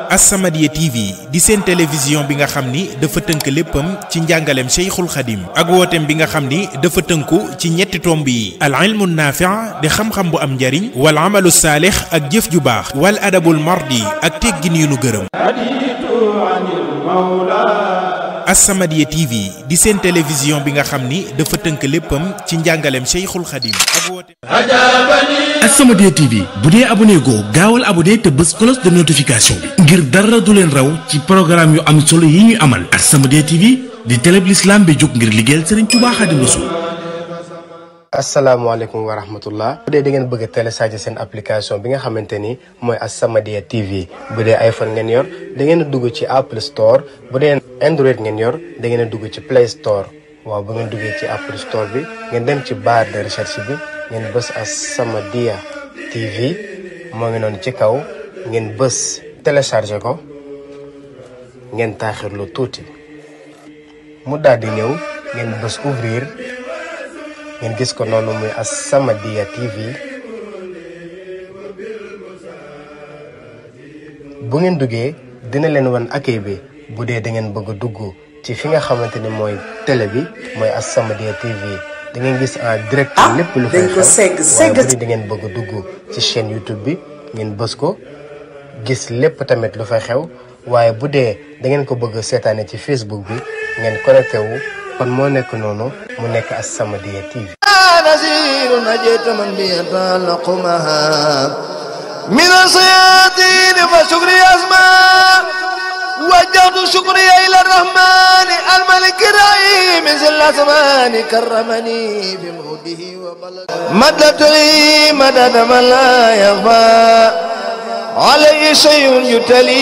As-Samadiyya TV di seen télévision bi nga xam ni dafa tënk léppam ci njàngaleem Cheikhul Khadim ak wooteem bi nga xam ni dafa tënku ci ñetti tomb yi al ilmu naafi' di xam-xam bu am njariñ wal amalu saalix ak jëf ju baax wal adabul mardi ak teggin yu nu gërëm As-Samadiyya TV di seen télévision bi nga xam ni dafa tënk léppam ci njàngaleem Cheikhul Khadim ak wooteem As-Samadiyya TV bu dee abonné goo gaawal abonné te bës cloche de notification bi ngir dara du leen raw ci programme yu am solo yi ñuy amal As-Samadiyya TV di télé bi l'islam bi jóg ngir liggéeyal Serigne Touba Khadim Rassoul asalaamaaleykum wa rahmatullah bu dee da ngeen bëgg a télécharger seen application bi nga xamante ni mooy As-Samadiyya TV bu dee iPhone ngeen yor da ngeen a dugg ci Apple Store bu dee Android ngeen yor da ngeen a dugg ci Play Store waaw bu ngeen duggee ci Apple Store bi ngeen dem ci barre de recherche bi ngeen bës As-Samadiyya TV moo ngi noonu ci kaw ngeen bës télécharger ko ngeen taaxirlu tuuti mu daal di ñëw ngeen bës ouvrir ngeen gis ko noonu muy As-Samadiyya TV bu ngeen duggee dina leen wan accueil bi bu dee da ngeen bëgg a dugg ci fi nga xamante ni mooy télé bi mooy As-Samadiyya TV da ngeen gis en direct lépp lu fay xew waaye bu dee da ngeen bëgg a dugg ci chaîne YouTube bi ngeen bës ko gis lépp tamit lu fay xew waaye bu dee da ngeen ko bëgg seetaane ci Facebook bi ngeen connecté wu kon moo nekk noonu mu nekk As-Samadiyya TV نذير نجيت من بيتعلق معها من الصيادين فشكري أسماء وجهت شكري إلى الرحمن الملك الرحيم ذي الأزمان كرمني بموده وبلغ مددت لي مدد من لا يخفى علي شيء يتلي